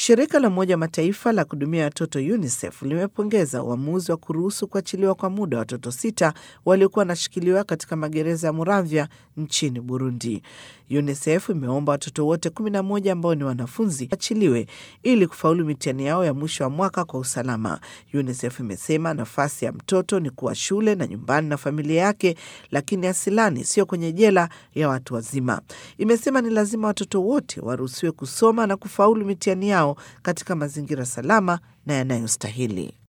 Shirika la Umoja wa Mataifa la kuhudumia watoto UNICEF limepongeza uamuzi wa kuruhusu kuachiliwa kwa muda watoto sita waliokuwa wanashikiliwa katika magereza ya Muramvya nchini Burundi. UNICEF imeomba watoto wote 11 ambao ni wanafunzi achiliwe ili kufaulu mitihani yao ya mwisho wa mwaka kwa usalama. UNICEF imesema nafasi ya mtoto ni kuwa shule na nyumbani na familia yake, lakini asilani, sio kwenye jela ya watu wazima. Imesema ni lazima watoto wote waruhusiwe kusoma na kufaulu mitihani yao katika mazingira salama na yanayostahili.